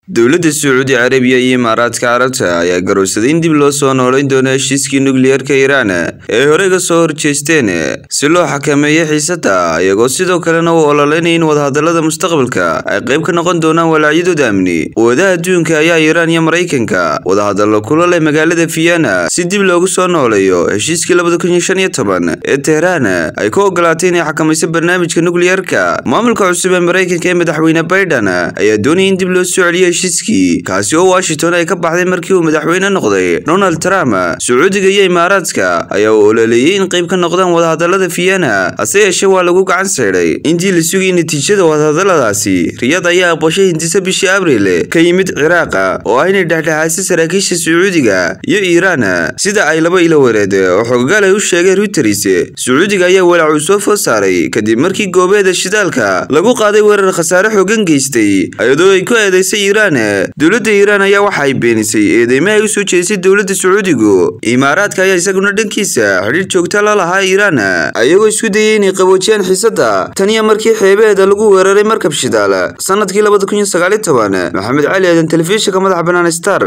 dowladda sacuudi carabiya iyo imaaraadka carabta ayaa garowsaday in dib loo soo noolayn doono heshiiskii nukliyeerka iiraan ee horey ga soo horjeesteen si loo xakameeyo xiisada iyagoo sidoo kalena u ololeynaya in wadahadalada mustaqbalka ay qayb ka noqon doonaan walaacyadooda amni quwadaha adduunka ayaa iiraan iyo maraykanka wadahadallo kula leh magaalada vienna si dib loogu soo nooleeyo heshiiskii labada kun iyo shan iyo toban ee tehraan ay ku ogolaatay inay xakamayso barnaamijka nukliyeerka maamulka cusub ee maraykanka ee madaxweyne biden ayaa doonaya in dib loo soo celiyo heshiiskii kaasi oo washington ay ka baxday markii uu madaxweyne noqday donald trump sacuudiga iyo imaaraadka ayaa u ololeeyey in qayb ka noqdaan wadahadalada vienna hase yeeshee waa lagu gacan saydhay intii la sugayay natiijada wadahadaladaasi riyad ayaa aqbashay hindisa bishii abriil ka yimid ciraaqa oo ah inay dhexdhexaasay saraakiisha sacuudiga iyo iiraan sida ay laba ilo wareed oo xoggaal ay u sheegay reuters sacuudiga ayaa walaac uu soo food saaray kadib markii goobeeda shidaalka lagu qaaday weerar khasaare xoogan geystay iyadoo ay ku eedeysay iiraan dowladda iiraan ayaa waxa ay beenisay eedeymaha ay u soo jeedisay dowladda sacuudigu imaaraadka ayaa isaguna dhankiisa xidhiir joogta la lahaa iiraan ayagoo isku dayay inay qaboojiyaan xiisadda taniya markii xeebeheeda lagu weeraray markab shidaal sanadkii labada kun iyo sagaaliyo toban maxamed cali aadan telefishinka madaxa bannaan star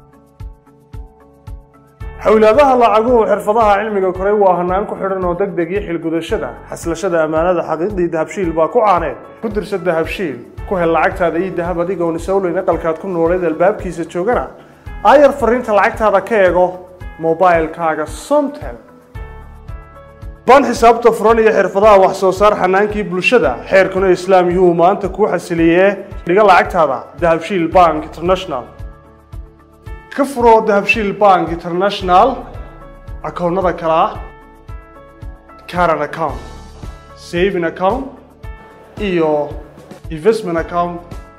xowlaadaha lacaguhu xirfadaha cilmiga koray waa hanaan ku xidhan oo deg deg iyo xilgudashada xaslashada ammaanada xaqiiqdii dahabshiil baa ku caaneed ku dirsa dahabshiil ku hel lacagtaada iyo dahab adigoon isowleyn aqalkaad ku nooleed albaabkiisa joogana aayar fariinta lacagtaada ka eego mobilkaaga somtel baan xisaabta furan iyo xirfadaha wax soo saar xanaankii bulshada xeerkuna islaam yuhuu maanta kuu xasiliyee dhiga lacagtaada dahabshiil bank international ka furo dahabshiil bank international akoonnada kale ah caran account saving account iyo investment account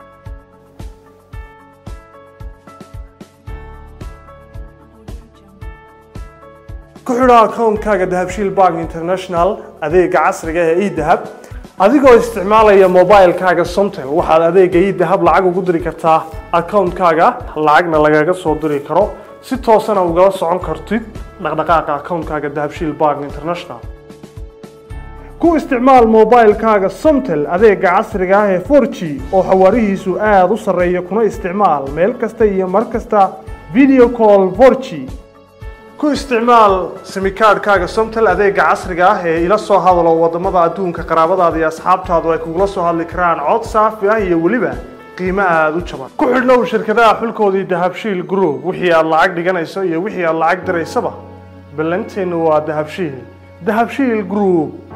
ku xidho akoonkaaga dahabshiil bank international adeega casriga ee edahab adigoo isticmaalaya mobilkaaga somtel waxaad adeega idahab lacag ugu diri kartaa akoonkaaga lacagna lagaga soo diri karo si toosana ugala socon kartid dhaqdhaqaaqa akoonkaaga dahabshiil bank international ku isticmaal mobilkaaga somtel adeega casriga ah ee for g oo xawaarihiisu aada u sarreeya kuna isticmaal meel kasta iyo mar kasta video call for g ku isticmaal simikaadhkaaga somtel adeega casriga ah ee ila soo hadalo wadamada adduunka qaraabadaada iyo asxaabtaadu ay kugula soo hadli karaan cod saafi ah iyo weliba qiimo aada u jaban ku xidhnow shirkadaha xulkoodii dahabshiil group wixii aad lacag dhiganayso iyo wixii aad lacag diraysaba ballanteennu waa dahabshiil dahabshiil group